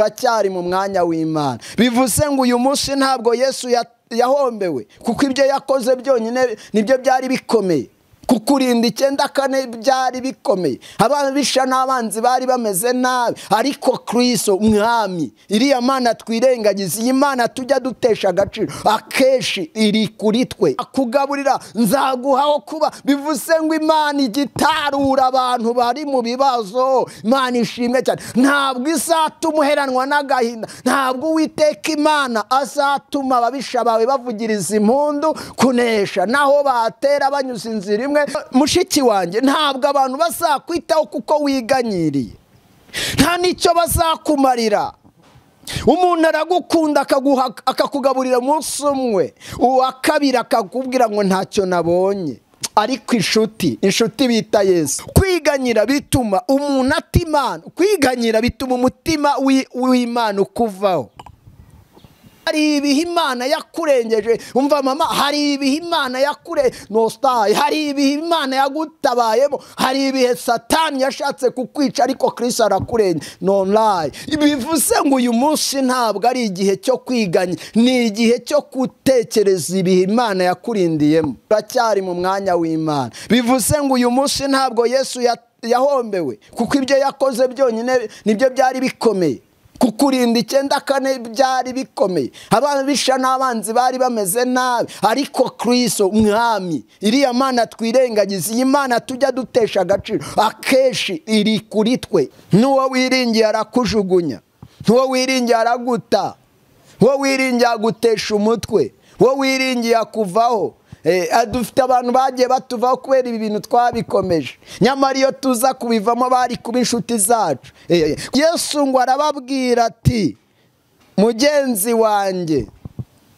uracyari mu mwanya w'imana bivuze ngo uyu munsi ntabwo yesu yahombewe kuko ibyo yakoze byonyine nibyo byari bikomeye kukurinda icyenda kane byari bikomeye ababisha n'abanzi bari bameze nabi ariko kirisito mwami iriya mana twirengagiza iyi mana tujya dutesha agaciro akenshi iri kuri twe akugaburira nzaguhaho kuba bivuze ngo imana igitarura abantu bari mu bibazo imana ishimwe cyane ntabwo izatuma uheranwa n'agahinda ntabwo uwiteka imana azatuma ababisha bawe bavugiriza impundu kunesha naho batera banyuze inzira imwe mushiki wanjye ntabwo abantu bazakwitaho kuko wiganyiriye nta n'icyo bazakumarira umuntu aragukunda akakugaburira umunsi umwe uwa kabiri akakubwira ngo ntacyo nabonye ariko inshuti inshuti bita yesu kwiganyira bituma umuntu atimana kwiganyira bituma umutima w'imana ukuvaho hari ibihe imana yakurengeje umva mama hari ibihe imana yakure nositaye hari ibihe imana yagutabayemo hari ibihe satani yashatse kukwica ariko kirisi arakurenga nonlayi bivuze ngo uyu munsi ntabwo ari igihe cyo kwiganya ni igihe cyo gutekereza ibihe imana yakurindiyemo uracyari mu mwanya w'imana bivuze ngo uyu munsi ntabwo yesu yahombewe kuko ibyo yakoze byonyine nibyo byari bikomeye kukurinda icyenda kane byari bikomeye ababisha n'abanzi bari bameze nabi ariko kirisito mwami iriya mana twirengagiza iyi mana tujya dutesha agaciro akenshi iri kuri twe n'uwo wiringiye arakujugunya n'uwo wiringiye araguta uwo wiringiye agutesha umutwe uwo wiringiye akuvaho dufite abantu bagiye batuvaho kubera ibi bintu twabikomeje nyamara iyo tuza kubivamo bari kuba inshuti zacu yesu ngo arababwira ati mugenzi wanjye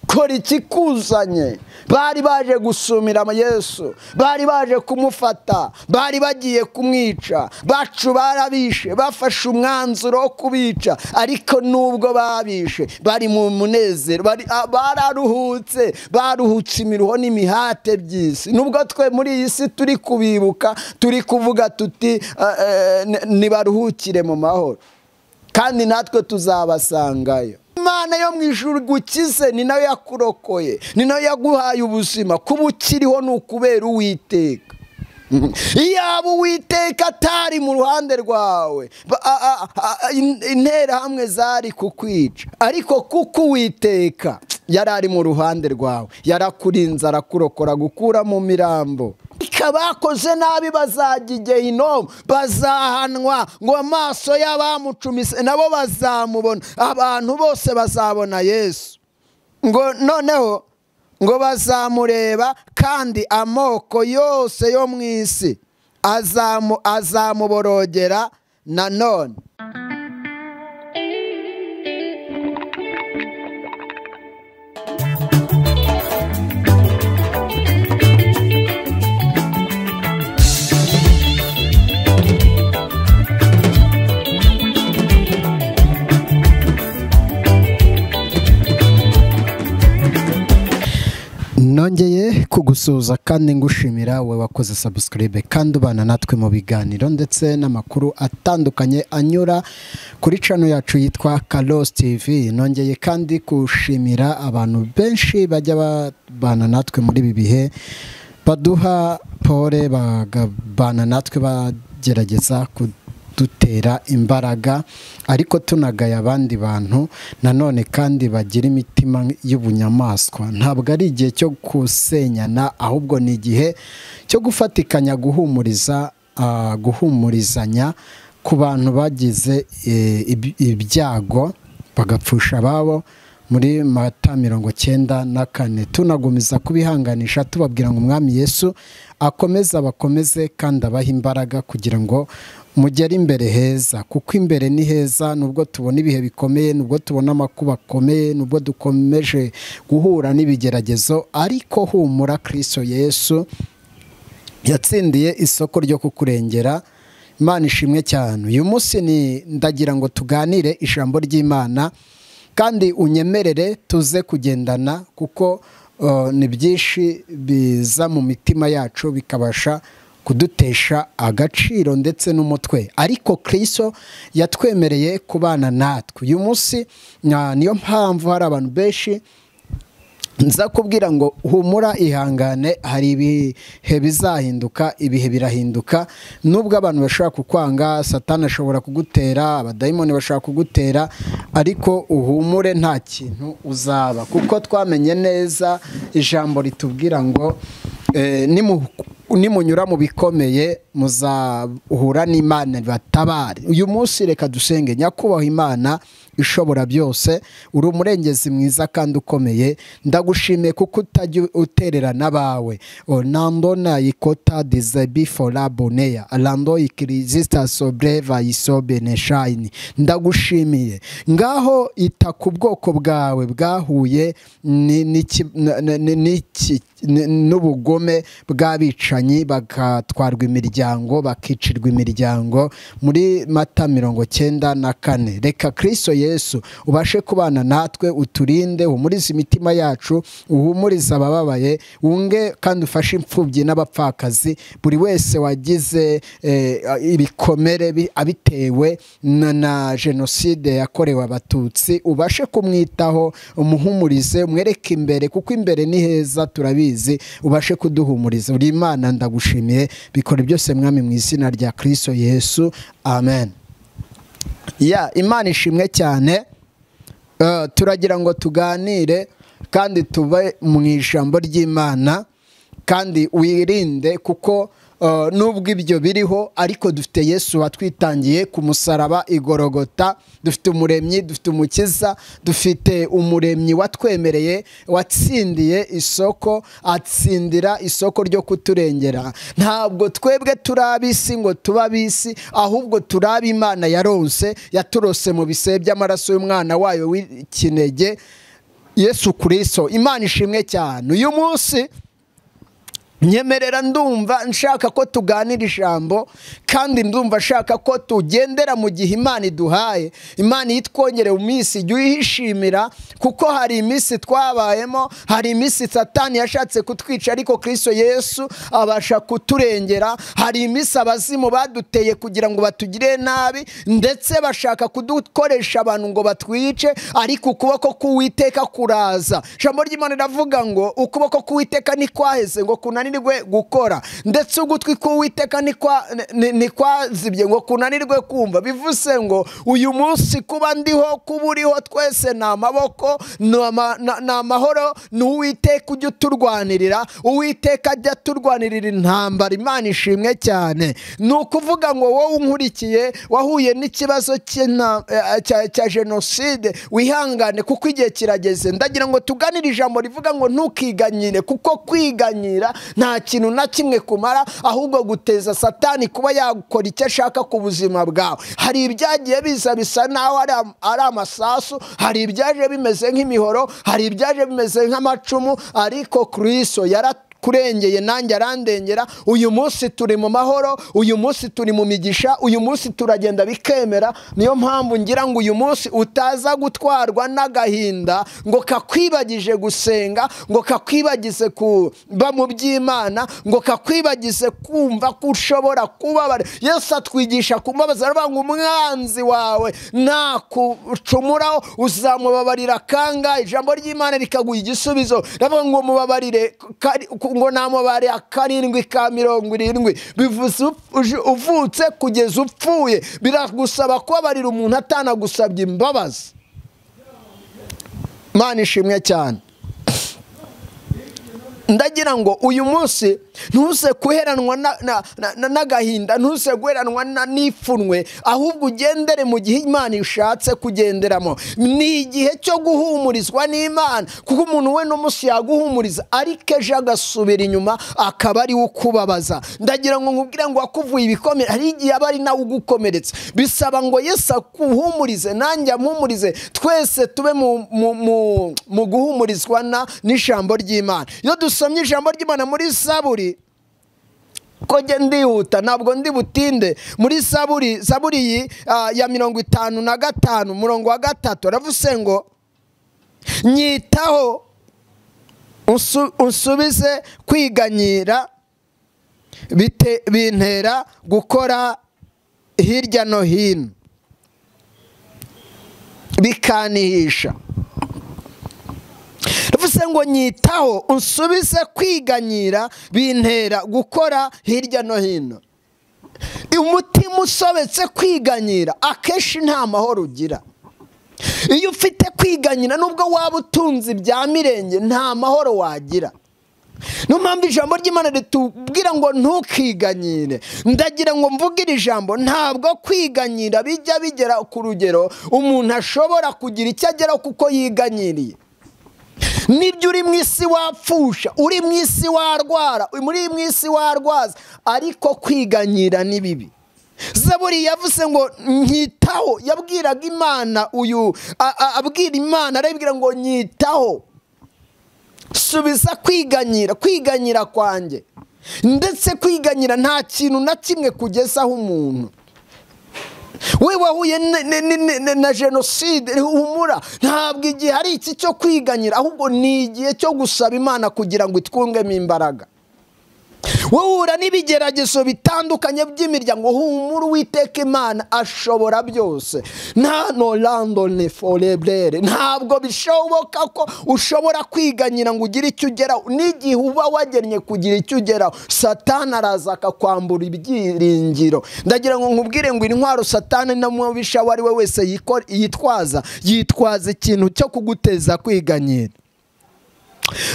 kora ikikuzanye bari baje gusumira yesu bari baje kumufata bari bagiye kumwica bacu barabishe bafashe umwanzuro wo kubica ariko nubwo babishe bari mu munezero bararuhutse baruhutse imiruho n'imihate by'isi nubwo twe muri iyi si turi kubibuka turi kuvuga tuti ntibaruhukire mu mahoro kandi natwe tuzabasangayo imana yo mu ijuru gukize ni nayo yakurokoye ni nayo yaguhaye ubuzima kuba ukiriho ni ukubera uwiteka iyaba uwiteka atari mu ruhande rwawe interahamwe zari kukwica ariko kuko uwiteka yari ari mu ruhande rwawe yarakurinze arakurokora gukura mu mirambo abakoze nabi bazajya igihe inomu bazahanwa ngo amaso y'abamucumise nabo bazamubona abantu bose bazabona yesu ngo noneho ngo bazamureba kandi amoko yose yo mu isi azamuborogera nanone nongeye kugusuhuza kandi ngushimira we wakoze sabusikaribe kandi ubana natwe mu biganiro ndetse n'amakuru atandukanye anyura kuri cano yacu yitwa karosi tivi nongeye kandi gushimira abantu benshi bajya babana natwe muri ibi bihe baduha pole bagabana natwe bagerageza dutera imbaraga ariko tunagaya abandi bantu nanone kandi bagira imitima y'ubunyamaswa ntabwo ari igihe cyo gusenyana ahubwo ni igihe cyo gufatikanya guhumuriza guhumurizanya ku bantu bagize ibyago bagapfusha ababo muri mata mirongo cyenda na kane tunagumiza kubihanganisha tubabwira ngo umwami yesu akomeze abakomeze kandi abahe imbaraga kugira ngo mugere imbere heza kuko imbere ni heza nubwo tubona ibihe bikomeye nubwo tubona amakuba akomeye nubwo dukomeje guhura n'ibigeragezo ariko humura kirisito yesu yatsindiye isoko ryo kukurengera imana ishimwe cyane uyu munsi ni ndagira ngo tuganire ijambo ry'imana kandi unyemerere tuze kugendana kuko ni byinshi biza mu mitima yacu bikabasha kudutesha agaciro ndetse n'umutwe ariko kirisito yatwemereye kubana natwe uyu munsi na- niyo mpamvu hari abantu benshi nza kubwira ngo humura ihangane hari ibihe bizahinduka ibihe birahinduka nubwo abantu bashobora kukwanga satani ashobora kugutera abadayimoni bashobora kugutera ariko uhumure nta kintu uzaba kuko twamenye neza ijambo ritubwira ngo eh, nimu nimunyura mu bikomeye muzahura n'imana batabare uyu munsi reka dusenge nyakubahwa imana ishobora byose uri umurengezi mwiza kandi ukomeye ndagushimiye kuko utajya uterera n'abawe orlando nayikota dizebi fora boneya rando ikirizita sobre vayisobe neshayini ndagushimiye ngaho ita ku bwoko bwawe bwahuye ni- n'iki- na- na- na- n'iki- n- n'ubugome bw'abicanyi bagatwarwa imiryango bakicirwa imiryango muri mata mirongo cyenda na kane reka kirisito yesu ubashe kubana natwe uturinde humurize imitima yacu uhumurize abababaye wunge kandi ufashe imfubyi n'abapfakazi buri wese wagize eh, ibikomere bi- abitewe na- na jenoside yakorewe abatutsi ubashe kumwitaho umuhumurize umwereke imbere kuko imbere ni heza turabizi ubashe kuduhumuriza uri imana ndagushimiye bikora byose mwami mu izina rya kirisito yesu amen ya imana ishimwe cyane Eh, turagira ngo tuganire kandi tube mu ijambo ry'imana kandi wirinde kuko eh, nubwo ibyo biriho ariko dufite yesu watwitangiye ku musaraba igorogota dufite umuremyi dufite umukiza dufite umuremyi watwemereye watsindiye isoko atsindira isoko ryo kuturengera ntabwo twebwe turi ab'isi ngo tuba ab'isi ahubwo turi ab'imana yaronse yaturose mu bisebe by'amaraso y'umwana wayo w'ikinege yesu kirisito imana ishimwe cyane uyu munsi nyemerera ndumva nshaka ko tuganira ijambo kandi ndumva nshaka ko tugendera mu gihe imana iduhaye imana iyo itwongereye iminsi jya uyishimira kuko hari iminsi twabayemo hari iminsi satani yashatse kutwica ariko kirisito yesu abasha kuturengera hari iminsi abazimu baduteye kugira ngo batugire nabi ndetse bashaka kudukoresha abantu ngo batwice ariko ukuboko k'uwiteka kuraza ijambo ry'imana riravuga ngo ukuboko k'uwiteka ntikwaheze ngo kunanirwe gukora ndetse ugutwi k'uwiteka ntikwa- ni- ntikwazibye ngo kunanirwe kumva bivuze ngo uyu munsi kuba ndiho kuba uriho twese ni amaboko ni ama- na- ni amahoro ni uwiteka ujya uturwanirira uwiteka ajya aturwanirira intambara imana ishimwe cyane ni ukuvuga ngo wowe unkurikiye wahuye n'ikibazo cy'inta- eh, cya cya jenoside wihangane kuko igihe kirageze ndagira ngo tuganire ijambo rivuga ngo ntukiganyire kuko kwiganyira nta kintu na kimwe kumara ahubwo guteza satani kuba yakora icyo ashaka ku buzima bwawe hari ibyagiye biza bisa naho ari am- ari amasasu hari ibyaje bimeze nk'imihoro hari ibyaje bimeze nk'amacumu ariko kirisito yara kurengeye nanjye arandengera uyu munsi turi mu mahoro uyu munsi turi mu migisha uyu munsi turagenda bikemera niyo mpamvu ngira ngo uyu munsi utaza gutwarwa n'agahinda ngo kakwibagije gusenga ngo kakwibagize kuba mu by'imana ngo kakwibagize kumva ko ushobora kubabara yesu atwigisha kumbabaza aravuga ngo umwanzi wawe nakucumuraho uzamubabarira kanga ijambo ry'imana rikaguha igisubizo ndavuga ngo mubabarire kari- ngo namubarira karindwi ka mirongo irindwi bivuze up- uj- uvutse kugeza upfuye biragusaba kubabarira umuntu atanagusabye imbabazi mana ishimwe cyane ndagira ngo uyu munsi ntuze guheranwa na- na- na- na- n'agahinda ntuze guheranwa na- n'ifunwe ahubwo ugendere mu gihe imana ishatse kugenderamo ni igihe cyo guhumurizwa n'imana kuko umuntu we n'umunsi yaguhumuriza ariko ejo agasubira inyuma akaba ari we ukubabaza ndagira ngo nkubwire ngo wakuvuye ibikomere hari igihe aba ari nawe ugukomeretsa bisaba ngo yesu akuhumurize nanjye amuhumurize twese tube mu, mu, mu, mu guhumurizwa na- n'ijambo ry'imana iyo dusomye ijambo ry'imana muri zaburi ko njye ndihuta ntabwo ndi butinde muri zaburi zaburi iyi ah, ya mirongo itanu na gatanu umurongo wa gatatu aravuze ngo nyitaho unsu- unsubize kwiganyira bite- bintera gukora hirya no hino bikanihisha bivuze ngo nyitaho unsubize kwiganyira bintera gukora hirya no hino umutima usobetse kwiganyira akenshi nta mahoro ugira iyo ufite kwiganyira nubwo waba utunze ibya mirenge nta mahoro wagira niyo mpamvu ijambo ry'imana ritubwira ngo ntukiganyire ndagira ngo mvuge iri jambo ntabwo kwiganyira bijya bigera ku rugero umuntu ashobora kugira icyo ageraho kuko yiganyiriye nibyo uri mu isi wapfusha uri mu isi warwara muri mu isi warwaza ariko kwiganyira ni bibi zaburi yavuze ngo nyitaho yabwiraga imana uyu a- a- abwira imana arabwira ngo nyitaho subiza kwiganyira kwiganyira kwanjye ndetse kwiganyira nta kintu na kimwe kugezaho umuntu we wahuye ne- ne- ne- ne- ne- na jenoside humura ntabwo igihe hari iki cyo kwiganyira ahubwo ni igihe cyo gusaba imana kugira ngo itwungemo imbaraga wohura n'ibigeragezo bitandukanye by'imiryango humura uwiteka imana ashobora byose nta norandone forebrere ntabwo bishoboka ko ushobora kwiganyira ngo ugire icyo ugeraho n'igihe uba wagennye kugira icyo ugeraho satani araza akakwambura ibyiringiro ndagira ngo nkubwire ngo intwaro satani n'umubisha uwo ari we wese yiko- yitwaza yitwaza ikintu cyo kuguteza kwiganyira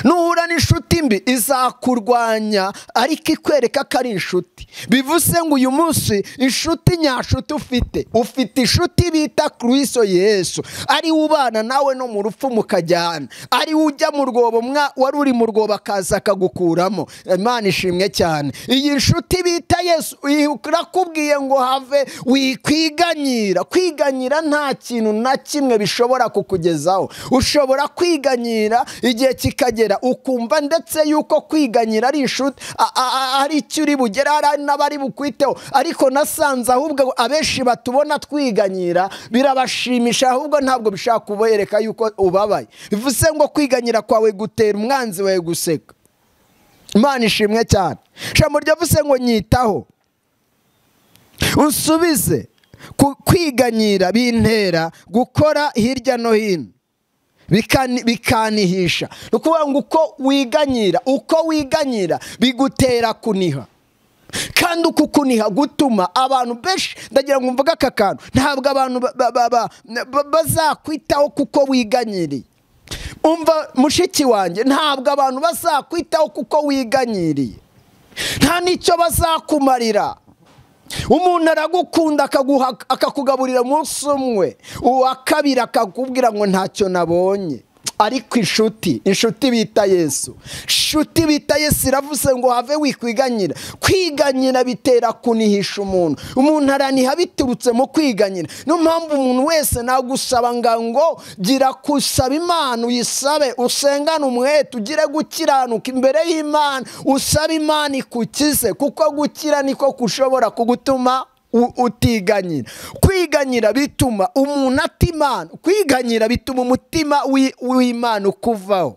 nuhura n'inshuti mbi izakurwanya ariko ikwereka ko ari inshuti bivuze ngo uyu munsi inshuti nyashuti ufite ufite inshuti bita kiriso yesu ari ubana nawe no mu rupfu mukajyana ari ujya mu rwobo mwa- wari uri mu rwobo akaza akagukuramo imana ishimwe cyane iyi nshuti bita yesu irakubwiye ngo have wikwiganyira kwiganyira nta kintu na kimwe bishobora kukugezaho ushobora kwiganyira igihe kikagera ukumva ndetse yuko kwiganyira ari inshuti a- a- a- ari icyo uri bugere hari n'abari bukwiteho ariko nasanze ahubwo abenshi batubona twiganyira birabashimisha ahubwo ntabwo bishaka kubereka yuko ubabaye bivuze ngo kwiganyira kwawe gutera umwanzi wawe guseka imana ishimwe cyane ijambo ryavuze ngo nyitaho unsubize ku- kwiganyira bintera gukora hirya no hino bikani- bikanihisha ni ukuvuga ngo uko wiganyira uko wiganyira bigutera kuniha kandi uku kuniha gutuma abantu benshi ndagira ngo mvuge aka kantu ntabwo abantu ba- ba- ba- ba- ba- bazakwitaho kuko wiganyiriye umva mushiki wanjye ntabwo abantu bazakwitaho kuko wiganyiriye nta n'icyo bazakumarira umuntu aragukunda akaguha- akakugaburira umunsi umwe uwa kabiri akakubwira ngo ntacyo nabonye ariko inshuti inshuti bita yesu inshuti bita yesu iravuze ngo have wikwiganyira kwiganyira bitera kunihisha umuntu umuntu araniha biturutse mu kwiganyira niyo mpamvu umuntu wese nagusaba nga ngo gira gusaba imana uyisabe usengane umwete ugire gukiranuka imbere y'imana usaba imana ikukize kuko gukira niko kushobora kugutuma u- utiganyira kwiganyira bituma umuntu ata imana kwiganyira bituma umutima wi- w'imana ukuvaho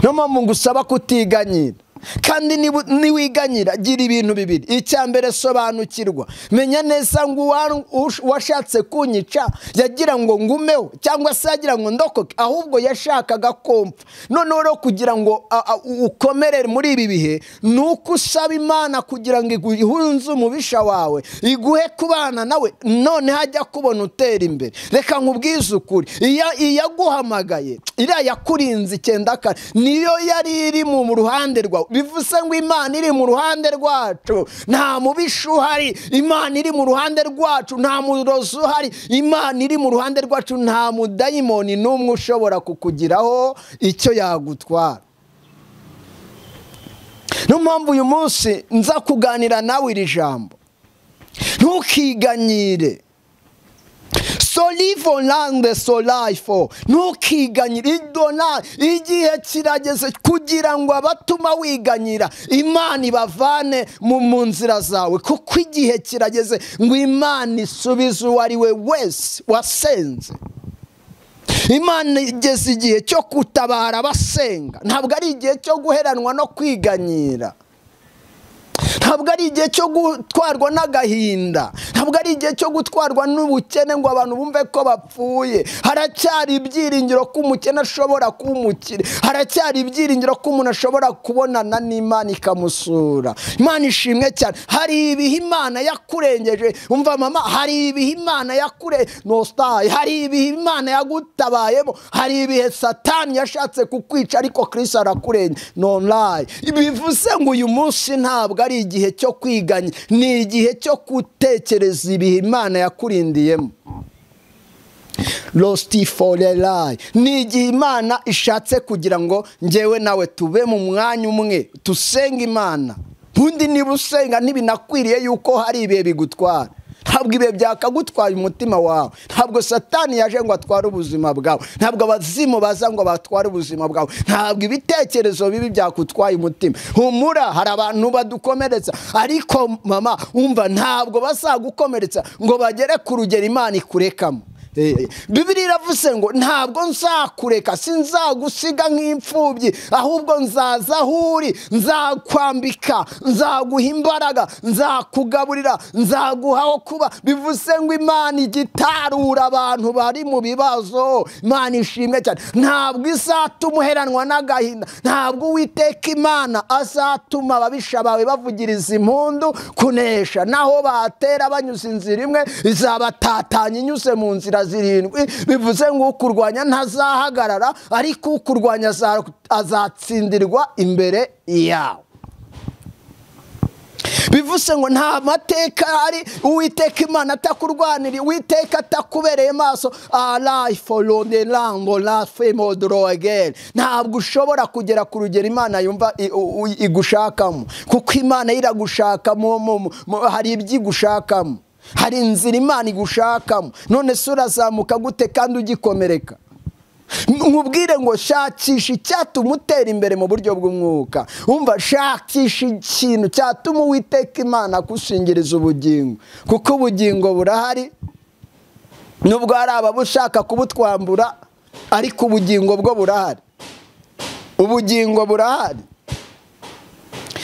niyo mpamvu ngusaba kutiganyira kandi nibu- niwiganyira gira ibintu bibiri icya mbere sobanukirwa menya neza ngo uwa- ush- uwashatse kunyica yagira ngo ngumeho cyangwa se yagira ngo ndokoke ahubwo yashakaga kompfa noneho rero kugira ngo a- a- u- ukomere muri ibi bihe ni uko usaba imana kugira ngo ihunze umubisha wawe iguhe kubana nawe none hajya kubona utera imbere reka nkubwize ukuri iya- iyaguhamagaye iriya yakurinze icyenda kane niyo yari iri mu ruhande rwawe bivuze ngo imana iri mu ruhande rwacu nta mubisha uhari imana iri mu ruhande rwacu nta murozi uhari imana iri mu ruhande rwacu nta mudayimoni n'umwe ushobora kukugiraho icyo yagutwara niyo mpamvu uyu munsi nza kuganira nawe iri jambo ntukiganyire solivo lande solifo ntukiganyire idona igihe kirageze kugira ngo abatuma wiganyira imana ibavane mu mu nzira zawe kuko igihe kirageze ngo imana isubize uwo ari we wese wasenze imana igeze igihe cyo gutabara abasenga ntabwo ari igihe cyo guheranwa no kwiganyira ntabwo ari igihe cyo gutwarwa n'agahinda ntabwo ari igihe cyo gutwarwa n'ubukene ngo abantu bumve ko bapfuye haracyari ibyiringiro ko umukene ashobora kuba umukire haracyari ibyiringiro ko umuntu ashobora kubonana n'imana ikamusura imana ishimwe cyane hari ibihe imana yakurengeje umva mama hari ibihe imana yakure nositaye hari ibihe imana yagutabayemo hari ibihe satani yashatse kukwica ariko kirisi arakurenge nonlayi bivuze ngo uyu munsi ntabwo ari igihe cyo kwiganya ni igihe cyo gutekereza ibihe imana yakurindiyemo lositi forerayi ni igihe imana ishatse kugira ngo ngewe nawe tube mu mwanya umwe dusenge imana ubundi niba usenga ntibinakwiriye yuko hari ibihe bigutwara ntabwo ibihe byakagutwara umutima wawe ntabwo satani yaje ngo atware ubuzima bwawe ntabwo abazimu baza ngo batware ubuzima bwawe ntabwo ibitekerezo bibi byakutwaye umutima humura hari abantu badukomeretsa ariko mama wumva ntabwo bazagukomeretsa ngo bagere ku rugero imana ikurekamo bibiri iravuze ngo ntabwo nzakureka sinzagusiga nk'imfubyi ahubwo nzaza aho uri nzakwambika nzaguha imbaraga nzakugaburira nzaguha aho kuba bivuze ngo imana igitarura abantu bari mu bibazo imana ishimwe cyane ntabwo izatuma uheranwa n'agahinda ntabwo uwiteka imana azatuma ababisha bawe bavugiriza impundu kunesha naho batera banyuze inzira imwe izabatatanya inyuze mu nzira zirindwi bivuze ngo ukurwanya ntazahagarara ariko ukurwanya azatsindirwa imbere yawe bivuze ngo nta mateka ari uwiteka imana atakurwanira uwiteka atakubereye maso arayiforondi rango rafemo dorogeri ntabwo ushobora kugera ku rugero imana yumva igushakamo kuko imana iragushakamo hari ibyo igushakamo hari inzira imana igushakamo none se urazamuka gute kandi ugikomereka nkubwire ngo shakisha icyatuma utera imbere mu buryo bw'umwuka wumva shakisha ikintu cyatuma uwiteka imana akushingiriza ubugingo kuko ubugingo burahari nubwo hari ababushaka kubutwambura ariko ubugingo bwo burahari ubugingo burahari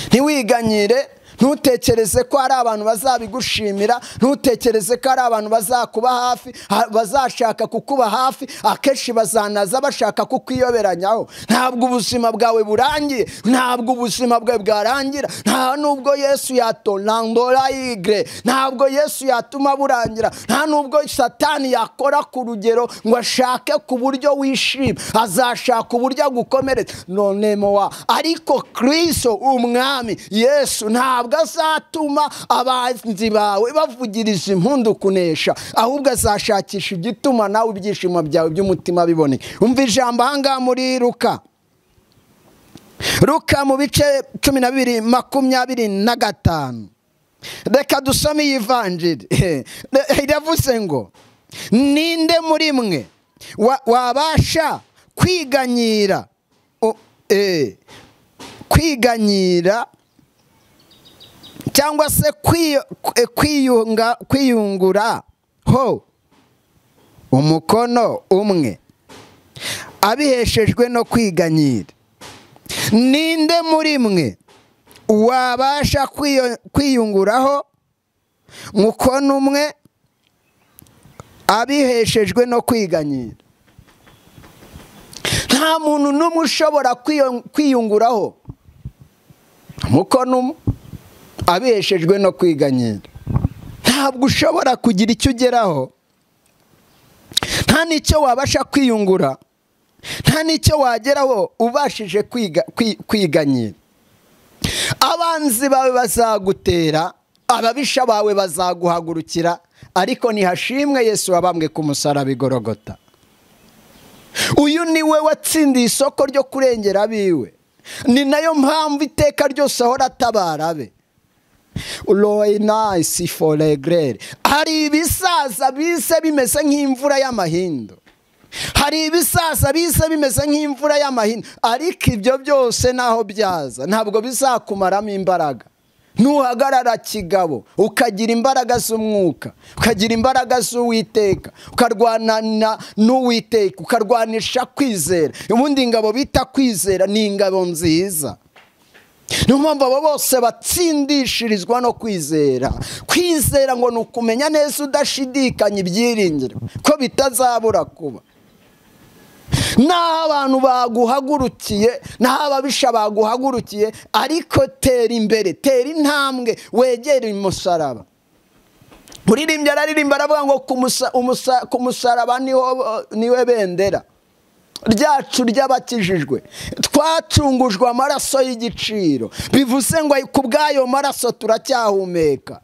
ntiwiganyire ntutekereze ko hari abantu bazabigushimira ntutekereze ko hari abantu bazakuba hafi bazashaka kukuba hafi akenshi bazanaza bashaka kukwiyoberanyaho ntabwo ubuzima bwawe burangiye ntabwo ubuzima bwe bwarangira nta nubwo yesu yatorandora igre ntabwo yesu yatuma burangira nta nubwo satani yakora ku rugero ngo ashake ku buryo wishima azashaka uburyo agukomeretsa none mowa ariko kirisito umwami yesu ntabwo azatuma abanzi bawe bavugiriza impundu kunesha ahubwo azashakisha igituma nawe ibyishimo byawe by'umutima biboneye umva ijambo ahangaha muri ruka ruka mu bice cumi na bibiri makumyabiri na gatanu reka dusome iyi vanjiri iravuze ngo ninde muri mwe wabasha kwiganyira kwiganyira cyangwa se kwiyungura ho umukono umwe abiheshejwe no kwiganyira ninde muri mwe wabasha kwiyunguraho mukono umwe abiheshejwe no kwiganyira nta muntu n'umwe ushobora kwiyunguraho mukono umwe abeshejwe no kwiganyira ntabwo ushobora kugira icyo ugeraho nta n'icyo wabasha kwiyungura nta n'icyo wageraho ubashije kwiganyira abanzi bawe bazagutera ababisha bawe bazaguhagurukira ariko ntihashimwe yesu wabambwe ku musaraba igorogota uyu ni we watsindiye isoko ryo kurengera abiwe ni nayo mpamvu iteka ryose ahora atabara abe royinayisi foregere hari ibisaza bise bimeze nk'imvura y'amahindu hari ibisaza bise bimeze nk'imvura y'amahindu ariko ibyo byose naho byaza ntabwo bizakumaramo imbaraga ntuhagarara kigabo ukagira imbaraga z'umwuka ukagira imbaraga z'uwiteka ukarwana n'uwiteka ukarwanisha kwizera ubundi ingabo bita kwizera ni ingabo nziza niyo mpamvu abo bose batsindishirizwa no kwizera kwizera ngo ni ukumenya neza udashidikanya ibyiringiro ko bitazabura kuba naho abantu baguhagurukiye naho ababisha baguhagurukiye ariko tera imbere tera intambwe wegere umusaraba uririmbya araririmba aravuga ngo ku musaraba niwe bendera ryacu ry'abakijijwe twacungujwe amaraso y'igiciro bivuze ngo ku bw'ayo maraso turacyahumeka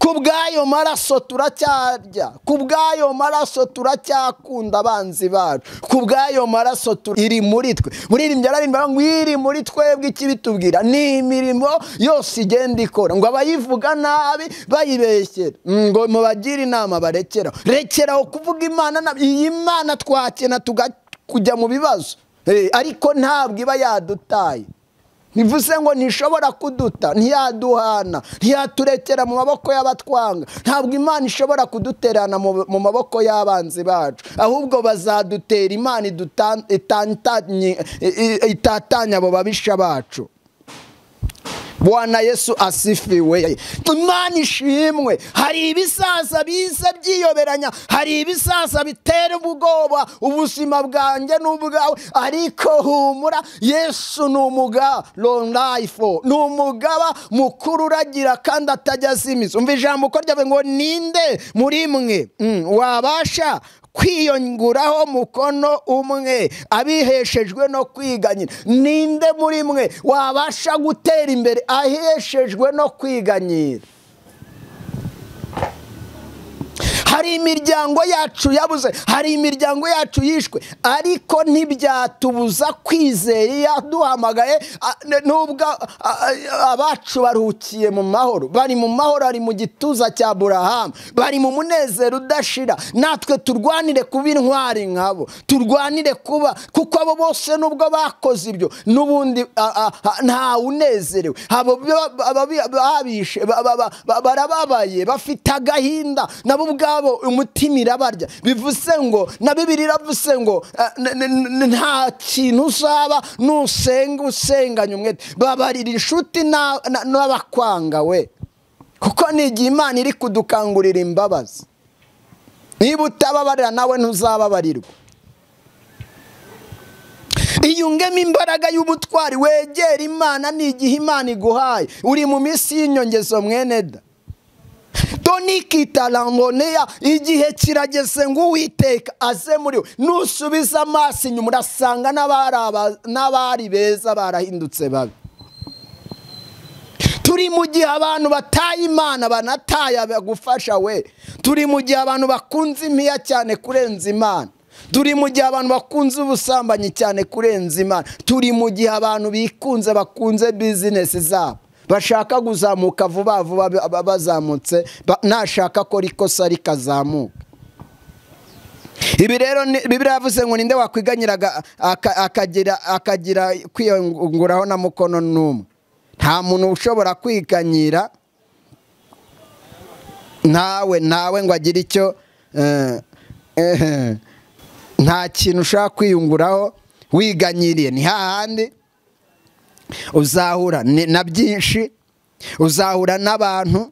ku bw'ayo maraso turacyarya ku bw'ayo maraso turacyakunda abanzi bacu ku bw'ayo maraso iri muri twe muririmba ararimba ngo iri muri twebwe ikibitubwira ni imirimo yose igenda ikora ngo abayivuga nabi bayibeshyera ngo mubagire inama barekeraho rekeraho kuvuga imana iyi mana twakena tugakira kujya mu bibazo ariko ntabwo iba yadutaye bivuze ngo ntishobora kuduta ntiyaduhana ntiyaturekera mu maboko y'abatwanga ntabwo imana ishobora kuduterana mu maboko y'abanzi bacu ahubwo bazadutera imana itatanya abo babisha bacu Bwana yesu asifiwe imana ishimwe hari ibisaza biza byiyoberanya hari ibisaza bitera ubwoba ubuzima bwanjye n'ubwawe ariko humura yesu ni umugaba ronayifo ni umugaba mukuru uragira kandi atajya azimiza umva ijambo uko ryavuga ngo ninde muri mwe wabasha kwiyonguraho mukono umwe abiheshejwe no kwiganyira ninde muri mwe wabasha gutera imbere aheshejwe no kwiganyira hari imiryango yacu yabuze hari imiryango yacu yishwe ariko ntibyatubuza kwizera iyo duhamagaye n'ubwo abacu baruhukiye mu mahoro bari mu mahoro ari mu gituza cya burahamu bari mu munezero udashira natwe turwanire kuba intwari nkabo turwanire kuba kuko abo bose nubwo bakoze ibyo n'ubundi nta unezerewe barababaye bafite agahinda nabo ubwabo umutima irabarya bivuze ngo na bibiri iravuze ngo nta kintu uzaba nusenga usenganya umwete babarira inshuti n'abakwanga we kuko n'igihe imana iri kudukangurira imbabazi niba utababarira nawe ntuzababarirwa iyungemo imbaraga y'ubutwari wegera imana n'igihe imana iguhaye uri mu minsi y'inyongezo mwene da tonikitarangoneya igihe kirageze ngo uwiteka aze muri we nusubiza amaso inyuma urasanga n'abari beza barahindutse babi turi mu gihe abantu bataye imana banataye abagufasha we turi mu gihe abantu bakunze impiya cyane kurenza imana turi mu gihe abantu bakunze ubusambanyi cyane kurenza imana turi mu gihe abantu bikunze bakunze bizinesi zabo bashaka kuzamuka vuba vuba bazamutse nashaka akora ikosa rikazamuka ibi rero bibiriya yavuze ngo ninde wakwiganyira akagira kwiyunguraho na mukono n'umwe nta muntu ushobora kwiganyira nawe nawe ngo agire icyo nta kintu ushaka kwiyunguraho wiganyiriye ni hahandi uzahura na byinshi uzahura n'abantu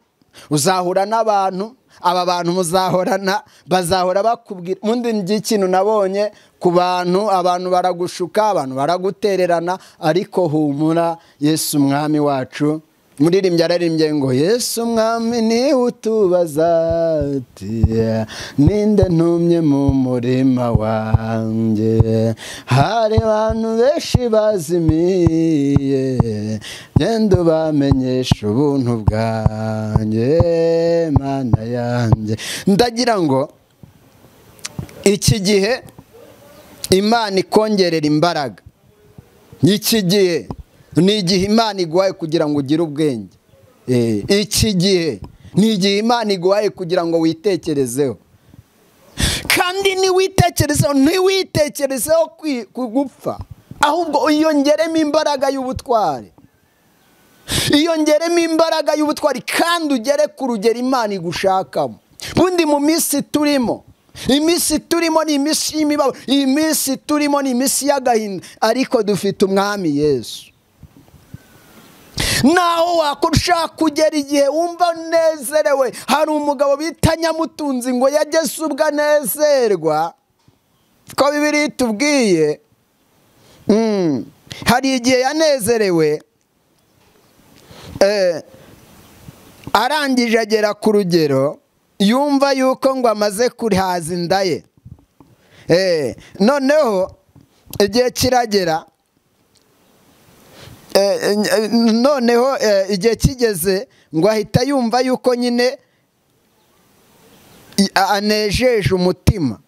uzahura n'abantu aba bantu muzahorana bazahora bakubwira ubundi by'ikintu nabonye ku bantu abantu baragushuka abantu baragutererana ariko humura yesu umwami wacu muririmbyi ararimbye ngo yesu umwami niwe utubaza ninde ntumye mu murima wanjye hari abantu benshi bazimiye genda ubamenyesha ubuntu bwanjye mana yanjye ndagira ngo iki gihe imana ikongerera imbaraga iki gihe ni igihe imana iguhaye kugira ngo ugire ubwenge iki gihe ni igihe imana iguhaye kugira ngo witekerezeho kandi ntiwitekerezeho ntiwitekerezeho gupfa ahubwo iyongeremo imbaraga y'ubutware iyongeremo imbaraga y'ubutwari kandi ugere ku rugero imana igushakamo bundi mu minsi turimo iminsi turimo ni iminsi y'imibabaro iyi minsi turimo ni iminsi y'agahinda ariko dufite umwami yesu naho wakora ushaka kugera igihe wumva unezerewe hari umugabo bita nyamutunzi ngo yageze ubwo anezerwa ko bibiri tubwiye hari igihe yanezerewe arangije agera ku rugero yumva yuko ngo amaze kurihaza inda ye noneho igihe kiragera noneho igihe kigeze ngo ahita yumva yuko nyine anejeje umutima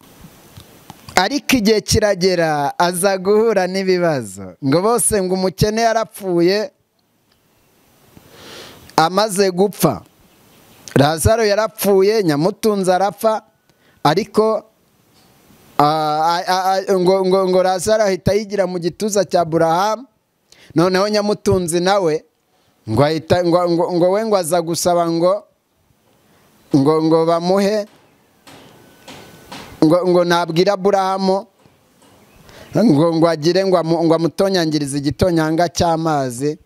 ariko igihe kiragera aza guhura n'ibibazo ngo bose ngo umukene yarapfuye amaze gupfa razaro yarapfuye nyamutunzi arapfa ariko ngo razaro ahita yigira mu gituza cya burahamu noneho nyamutunzi nawe ngo ahita ngo we ngo aza gusaba ngo ngo ngo bamuhe ngo ngo nabwira burahamu ngo ngo agire ngo amutonyangirize igitonyanga cy'amazi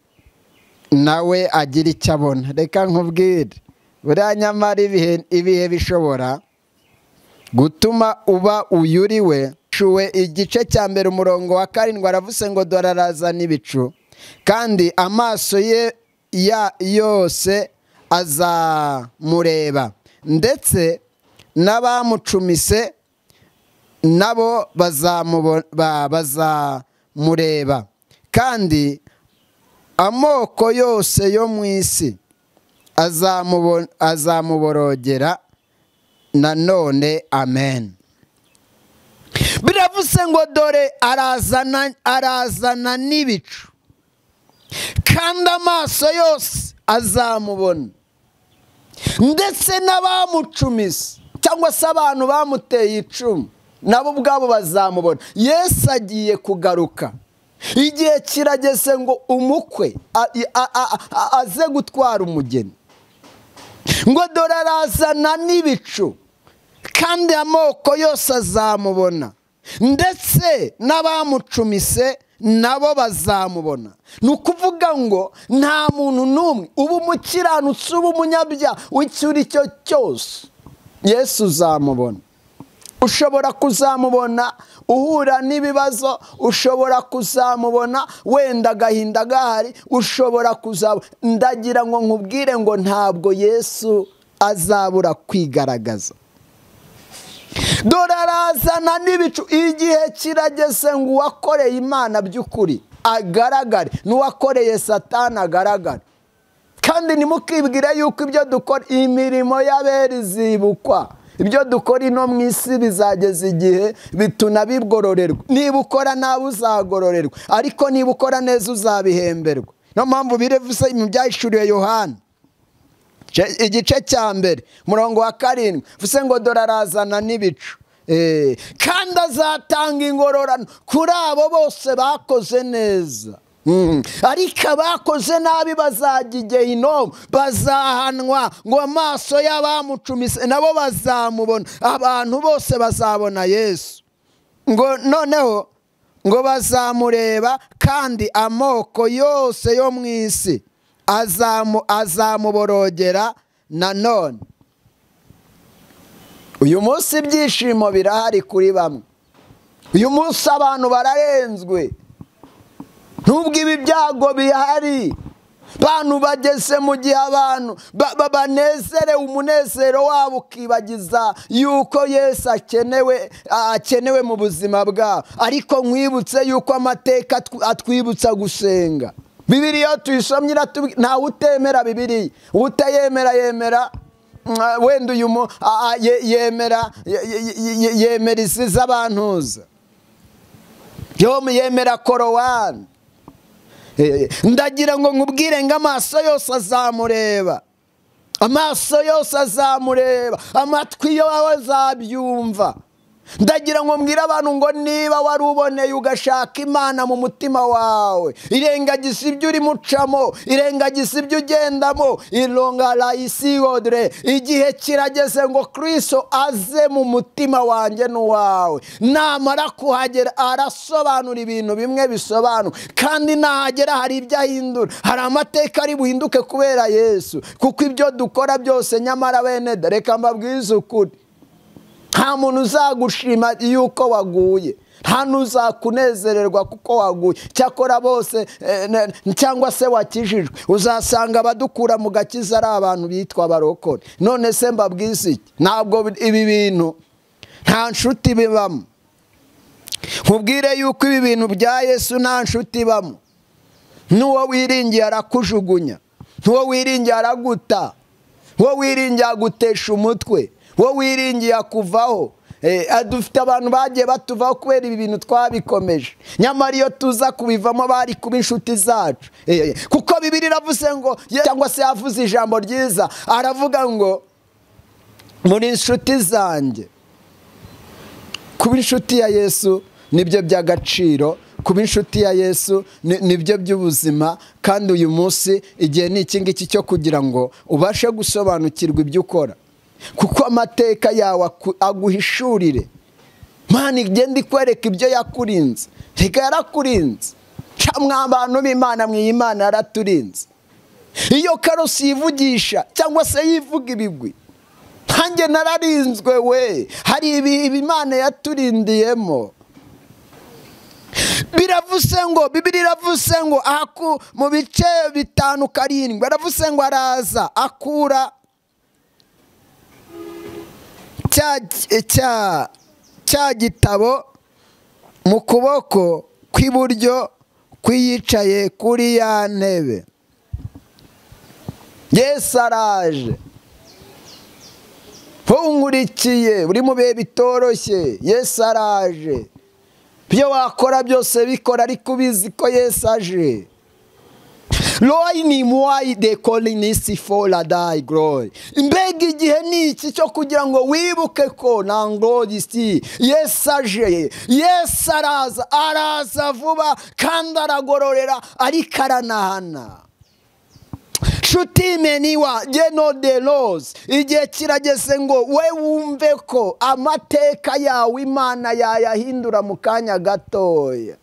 nawe agira icyo abona reka nkubwire buriya nyamara ibihe bishobora gutuma uba uyuriwe shuwe igice cya mbere umurongo wa karindwi aravuze ngo dore araza n'ibicu kandi amaso ye yose azamureba ndetse n'abamucumise nabo bazamureba kandi amoko yose yo mu isi azamuborogera nanone amen biravuze ngo dore arazana n'ibicu kandi amaso yose azamubona ndetse n'abamucumise cyangwa se abantu bamuteye icumu nabo ubwabo bazamubona yesu agiye kugaruka igihe kirageze ngo umukwe aze gutwara umugeni ngo dore arazana n'ibicu kandi amoko yose azamubona ndetse n'abamucumise nabo bazamubona ni ukuvuga ngo nta muntu n'umwe uba umukiranutsi uba umunyabyaha wicyura icyo cyose yesu uzamubona ushobora kuzamubona uhura n'ibibazo ushobora kuzamubona wenda agahinda gahari ushobora kuzabona ndagira ngo nkubwire ngo ntabwo yesu azabura kwigaragaza dore arazana n'ibicu igihe kirageze ngo uwakoreye imana by'ukuri agaragare n'uwakoreye satana agaragare kandi ntimukibwire yuko ibyo dukora imirimo y'abera izibukwa ibyo dukora ino mu isi bizageza igihe bituna bigororerwa niba ukora nawe uzagororerwa ariko niba ukora neza uzabihemberwa niyo mpamvu birevuze mu byahishuriwe yohani igice cya mbere umurongo wa karindwi vuze ngo dore arazana n'ibicu kandi azatanga ingororano kuri abo bose bakoze neza ariko abakoze nabi bazajya igihe ino bazahanwa ngo amaso y'abamucumise nabo bazamubona abantu bose bazabona yesu ngo noneho ngo bazamureba kandi amoko yose yo mu isi azamuborogera nanone uyu munsi ibyishimo birahari kuri bamwe uyu munsi abantu bararenzwe nubwo ibi byago bihari bantu bageze mu gihe abantu banezerewe umunezero wabo ukibagiza yuko yesu akenewe akenewe mu buzima bwabo ariko nkwibutse yuko amateka atwibutsa gusenga bibiriya tuyisomye ntawe utemera bibiriya utayemera yemera wenda uyu yemera yemera isize abantuza yombi yemera korowani ndagira ngo nkubwire ngo amaso yose azamureba amaso yose azamureba amatwi yo azabyumva ndagira ngo mbwire abantu ngo niba wari uboneye ugashaka imana mu mutima wawe irengagiza ibyo urimo ucamo irengagiza ibyo ugendamo irongara isi yodere igihe kirageze ngo kirisito aze mu mutima wanjye n'uwawe namara kuhagera arasobanura ibintu bimwe bisobanura kandi nahagera hari ibyo ahindura hari amateka ari buhinduke kubera yesu kuko ibyo dukora byose nyamara bene reka mbabwize ukuri nta muntu uzagushima yuko waguye nta n'uzakunezererwa kuko waguye cyakora bose cyangwa se wakijijwe uzasanga abadukura mu gakiza ari abantu bitwa barokore none se mbabwize iki ntabwo ibi bintu nta nshuti bibamo nkubwire yuko ibi bintu bya yesu nta nshuti ibamo n'uwo wiringiye arakujugunya n'uwo wiringiye araguta uwo wiringiye agutesha umutwe wowe wiringiye akuvaho dufite abantu bagiye batuvaho kubera ibi bintu twabikomeje nyamara iyo tuza kubivamo bari kuba inshuti zacu kuko bibiri iravuze ngo cyangwa se yavuze ijambo ryiza aravuga ngo muri inshuti zanjye kuba inshuti ya yesu nibyo by'agaciro kuba inshuti ya yesu nibyo by'ubuzima kandi uyu munsi igihe ni iki ngiki cyo kugira ngo ubashe gusobanukirwa ibyo ukora kuko amateka yawe aguhishurire mani igenda ikwereka ibyo yakurinze reka yarakurinze mwa abantu b'imana mw'imana yaraturinze iyo karosi yivugisha cyangwa se yivuga ibigwi nkange nararinzwe we hari ibi imana yaturindiyemo biravuze ngo bibiri iravuze ngo aku mu bice bitanu karindwi aravuze ngo araza akura cya gitabo mu kuboko kw'iburyo kw'iyicaye kuri ya ntebe yesu araje nkurikiye buri mu bihe bitoroshye yesu araje ibyo wakora byose bikora ariko ubizi ko yesu aje ni muwayi de korinisi fora dayi goroyi mbega igihe ni iki cyo kugira ngo wibuke ko na ngorisi yesu aje yesu araza araza vuba kandi aragororera ariko aranahana shutime niwa geno de rose igihe kirageze ngo we wumve ko amateka yawe imana yayahindura mu kanya gatoya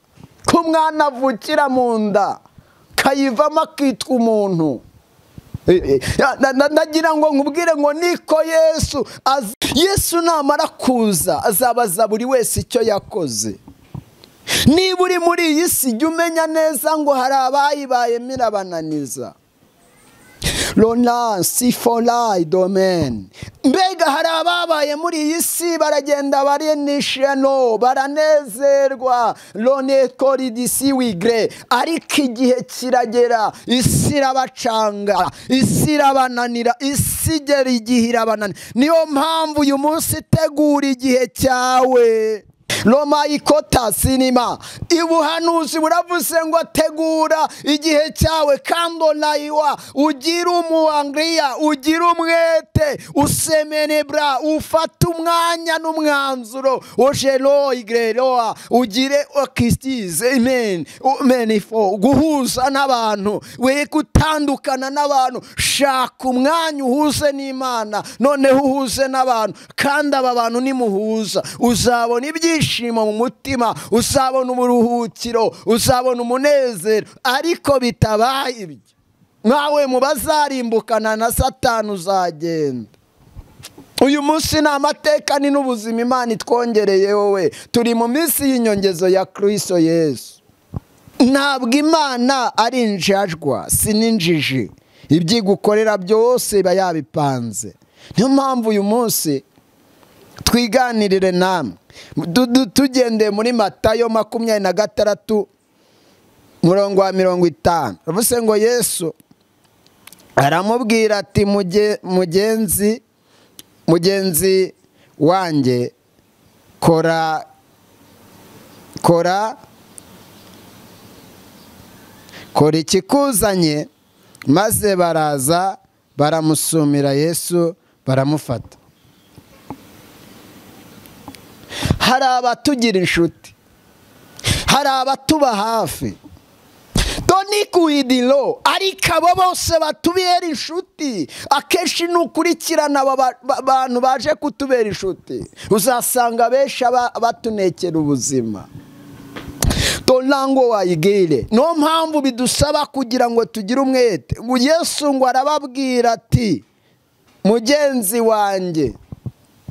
ko umwana avukira mu nda kayivamo akitwa umuntu nagira ngo nkubwire ngo niko yesu yesu namara kuza azabaza buri wese icyo yakoze niba uri muri iyi si jya umenya neza ngo hari abayibayemo irabananiza ronasi forayi domeni mbega hari ababaye muri iyi si baragenda barenisheno baranezerwa rone koridisi wigre ariko igihe kiragera isi irabacanga isi irabananira isi igera igihe irabananira niyo mpamvu uyu munsi itegura igihe cyawe roma ikota sinima ubuhanuzi buravuze ngo tegura igihe cyawe kandi onayiwa ugire umuwangiriya ugire umwete usemenebura ufate umwanya n'umwanzuro ojero igeroa ugire okisitize imeni menifo guhuza n'abantu we gutandukana n'abantu shaka umwanya uhuze n'imana noneho uhuze n'abantu kandi aba bantu nimuhuza uzabona ibyishimo mu mutima uzabona uburuhukiro uzabona umunezero ariko bitabaye ibyo nkawe mu bazarimbukana na satani uzagenda uyu munsi ni amateka ni n'ubuzima imana itwongereye wowe turi mu minsi y'inyongezo ya kirisito yesu ntabwo imana ari injajwa si n'injiji ibyo igukorera byose iba yabipanze niyo mpamvu uyu munsi twiganirire namwe tugendeye muri matayo makumyabiri na gatandatu murongo wa mirongo itanu bavuze ngo yesu aramubwira ati mugenzi mugenzi wanjye kora kora kora ikikuzanye maze baraza baramusumira yesu baramufata hari abatugira inshuti hari abatuba hafi doni kuidiro ariko abo bose batubera inshuti akenshi nukurikirana aba bantu baje kutubera inshuti uzasanga benshi batunekera ubuzima dorango wayigire niyo mpamvu bidusaba kugira ngo tugire umwete ngo yesu ngo arababwira ati mugenzi wanjye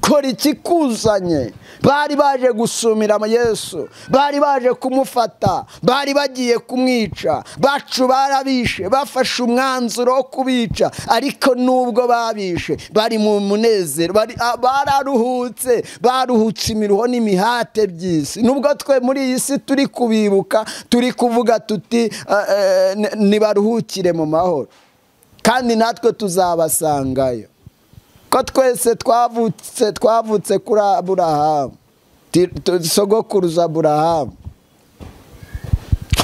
kora ikikuzanye bari baje gusumira yesu bari baje kumufata bari bagiye kumwica bacu barabishe bafashe umwanzuro wo kubica ariko nubwo babishe bari mu munezero bararuhutse baruhutse imiruho n'imihate by'isi nubwo twe muri iyi si turi kubibuka turi kuvuga tuti ntibaruhukire mu mahoro kandi natwe tuzabasangayo ko twese twavutse twavutse kuri aburahamu sogokuruza aburahamu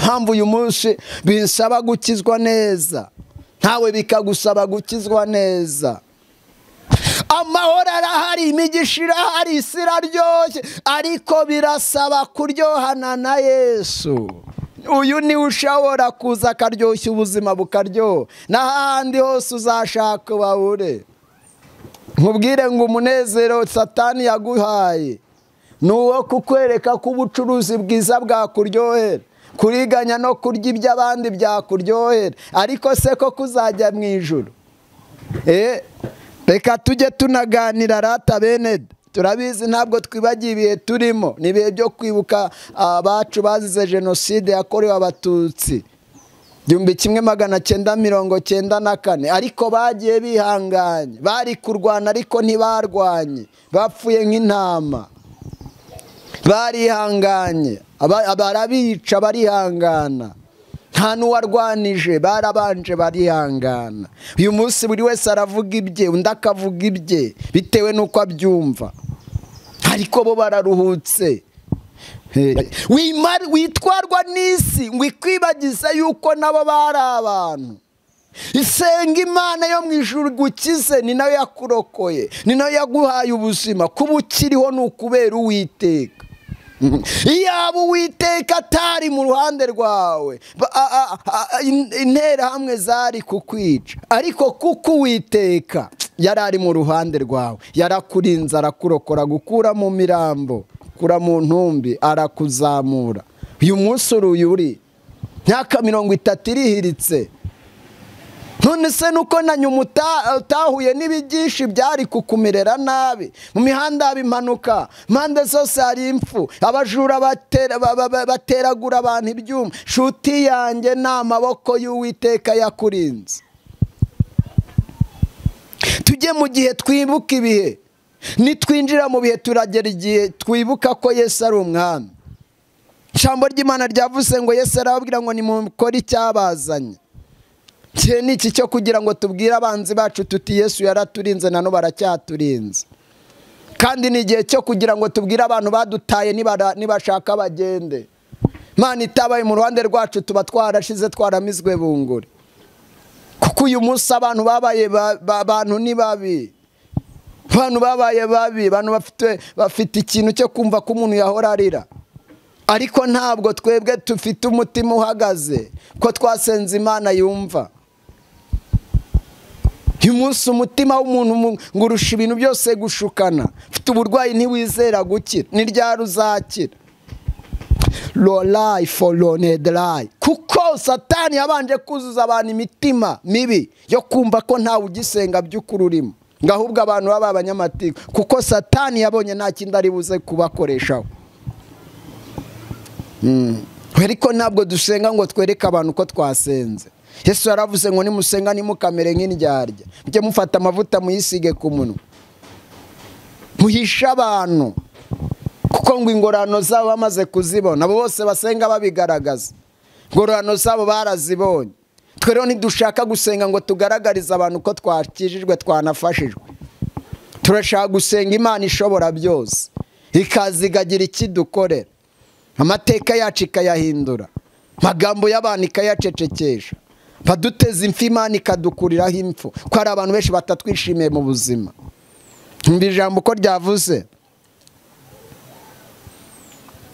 mpamvu uyu munsi bisaba gukizwa neza ntawe bikagusaba gukizwa neza amahoro arahari imigisha irahari isi iraryoshye ariko birasaba kuryohana na yesu uyu niwe ushobora kuza akaryoshya ubuzima bukaryoha n'ahandi hose uzashaka bahure nkubwire ngo umunezero satani yaguhaye ni uwo kukwereka ko ubucuruzi bwiza bwakuryohera kuriganya no kurya iby'abandi byakuryohera ariko se ko kuzajya mu ijoro reka tujye tunaganira rata bene turabizi ntabwo twibagiye ibihe turimo ni ibihe byo kwibuka abacu bazize jenoside yakorewe abatutsi igihumbi kimwe magana cyenda mirongo cyenda na kane ariko bagiye bihanganye bari kurwana ariko ntibarwanye bapfuye nk'intama barihanganye barabica barihangana nta n'uwarwanije barabanje barihangana uyu munsi buri wese aravuga ibye undi akavuga ibye bitewe n'uko abyumva ariko bo bararuhutse witwarwa n'isi ngo ikwibagize yuko nabo bari abantu isenga imana yo mu ijuru gukize ni nayo yakurokoye ni nayo yaguhaye ubuzima kuba ukiriho ni ukubera uwiteka iyaba uwiteka atari mu ruhande rwawe interahamwe zari kukwica ariko kuko uwiteka yari ari mu ruhande rwawe yarakurinze arakurokora gukura mu mirambo akura mu ntumbi arakuzamura uyu munsi uruyu uri myaka mirongo itatu irihiritse none se nuko na nyuma utahuye n'ibigishi byari kukumerera nabi mu mihanda haba impanuka impande zose hari impfu abajura bateragura abantu ibyuma shuti yanjye ni amaboko y'uwiteka yakurinze tujye mu gihe twibuka ibihe nitwinjira mu bihe turagera igihe twibuka ko yesu ari umwami ijambo ry'imana ryavuze ngo yesu arababwira ngo ni mukore icyabazanye igihe ni iki cyo kugira ngo tubwire abanzi bacu tuti yesu yaraturinze na none baracyaturinze kandi ni igihe cyo kugira ngo tubwire abantu badutaye nibashaka bagende imana itabaye mu ruhande rwacu tuba twarashize twaramizwe bunguri kuko uyu munsi abantu babaye abantu ni babi abantu babaye babi abantu bafite ikintu cyo kumva ko umuntu yahora arira ariko ntabwo twebwe dufite umutima uhagaze ko twasenze imana yumva uyu munsi umutima w'umuntu ngo urusha ibintu byose gushukana ufite uburwayi ntiwizera gukira ni ryari uzakira rorayi foronedarayi kuko satani yabanje kuzuza abantu imitima mibi yo kumva ko ntawe ugisenga by'ukuri urimo ngo ahubwo abantu baba abanyamategeko kuko satani yabonye nta kindi ari buze kubakoreshaho ariko ntabwo dusenga ngo twereke abantu ko twasenze yesu yaravuze ngo nimusenga nimukamere nk'indyarya mujye mufata amavuta muyisige ku munwa muhishe abantu kuko ngo ingororano zabo bamaze kuzibona abo bose basenga babigaragaza ingororano zabo barazibonye twe rero ntidushaka gusenga ngo tugaragarize abantu ko twakijijwe twanafashijwe turashaka gusenga imana ishobora byose ikaza ikagira ikidukorera amateka yacu ikayahindura amagambo y'abantu ikayacecekesha baduteza impfu imana ikadukuriraho impfu ko hari abantu benshi batatwishimiye mu buzima ijambo uko ryavuze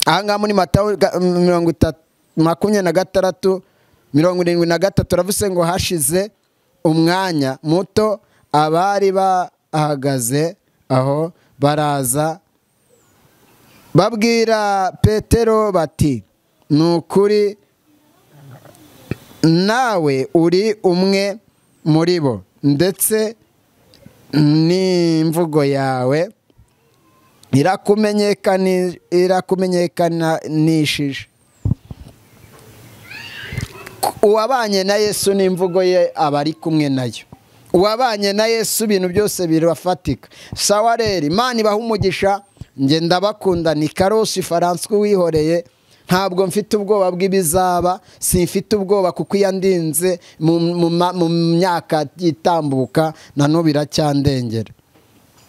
aha ngaha muri matayo ga- mirongo itatu makumyabiri na gatandatu mirongo irindwi na gatatu aravuze ngo hashize umwanya muto abari bahagaze aho baraza babwira petero bati ni ukuri nawe uri umwe muri bo ndetse n'imvugo yawe irakumenyekani- irakumenyekanishije uwabanye na yesu n'imvugo ye aba ari kumwe nayo uwabanye na yesu ibintu byose birafatika sawa rero imana ibaha umugisha njye ndabakunda ni karosi faranswa uwihoreye ntabwo mfite ubwoba bw'ibizaba simfite ubwoba kuko iyo andinze mu- mu ma- mu myaka itambuka na n'ubu iracyandengera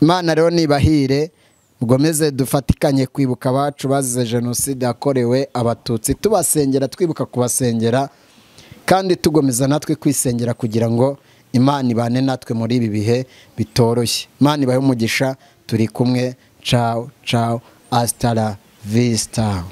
imana rero nibahire mukomeze dufatikanye kwibuka abacu bazize jenoside yakorewe abatutsi tubasengera twibuka kubasengera kandi tugomeza natwe kwisengera kugira ngo imana ibane natwe muri ibi bihe bitoroshye imana ibahe umugisha turi kumwe cawo cawo asitara visita